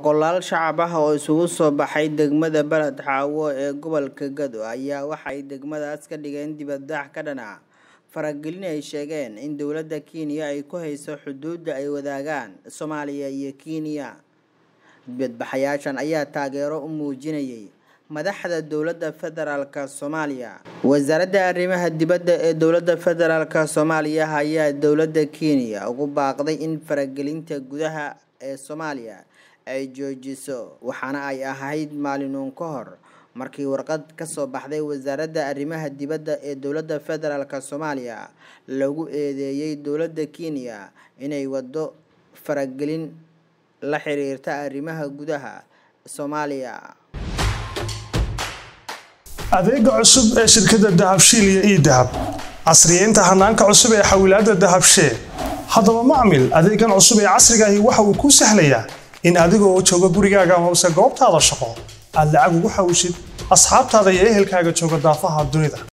Boqolaal shacab ah oo isugu soo baxay degmada Balad Xaawo ee gobolka Gado ayaa waxa ay degmadaas ka dhigeen dibadbax ka dhan ah faragelin ay sheegeen in dowladda Kenya ay ku hayso xuduudda ay wadaagaan Soomaaliya iyo Kenya. Dibadbaxayaashan ayaa taageero u muujinayay madaxda dowladda federaalka Soomaaliya. Wasaaradda Arrimaha Dibadda ee dowladda federaalka Soomaaliya ayaa dowladda Kenya ugu baaqday in faragelinta gudaha ee Soomaaliya ay joojiso waxaana ay ahayd maalin ka hor markii warqad ka soo baxday wasaaradda arrimaha dibadda ee dowladda federaalka Soomaaliya lagu eedeeyay dowladda Kenya inay waddo faragelin la xiriirta arrimaha gudaha Soomaaliya. adeega cusub ee shirkadda dahabshiil iyo idahab casriyeynta hanaanka cusub ee xawilaadda dahabshee haddaba macmil adeegan cusub ee casriga ahi waxa uu kuu sahlayaa in adigoo jooga gurigaaga amase goobtaada shaqo aad lacag ugu xawishid asxaabtaada iyo ehelkaaga jooga daafaha dunida